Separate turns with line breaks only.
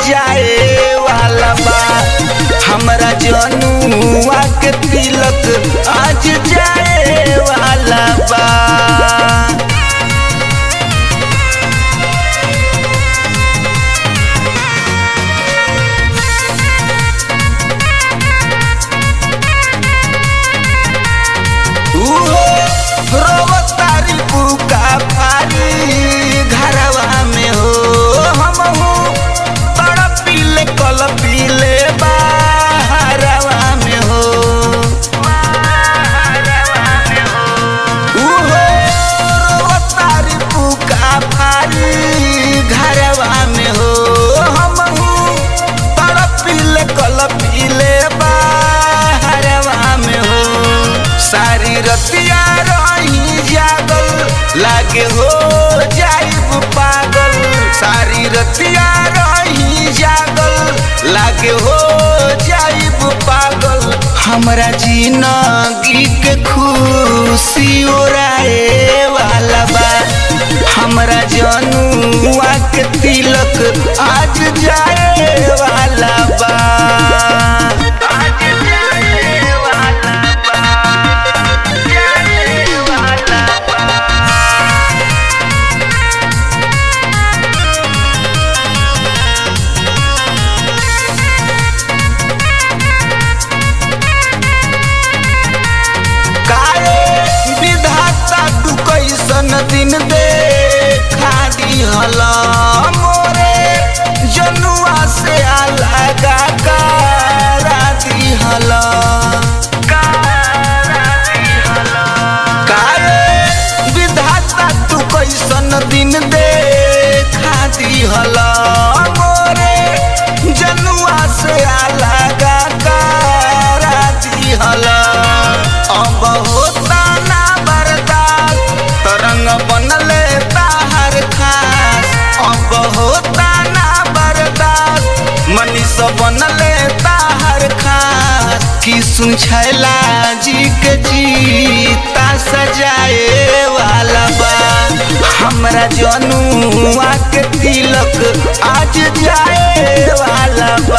जाए वाला बा हमरा जनुआ के तिलक आज जाए वाला बा उहो रोवतारी बुका फारी घरवा में हो हमहू तड़पीले कलपीले बाहरवा में हो उहो रोवतारी बुका फारी घरवा में हो हमहू तड़पीले कलपीले बाहरवा में हो सारी रतिया रही जागल लागे हो जाइब पागल सारी रतिया रही जागल लागे हो जाइब पागल हमरा जिंदगी के खुशी ओराए वाला बा हमरा जनुआ के तिलक आज जाए वाला बा आज जाए वाला बा जाए वाला बा काहे विधाता तू कैसन दिन देखा दिहल मोरे जनुआ से अलगा करा दिहल काहे विधाता तू कैसन दिन देखा दिहल मोरे जनुआ से अलगा करा दिहल अब होता ना बर्दाश्त तरंग बनले ताहर खास अब होता ना बर्दाश्त मनीष बनले ताहर खास कि सुन छैला जी के जीता सजाए वाला बा हमरा जनुआ के तिलक आज जाए वाला बा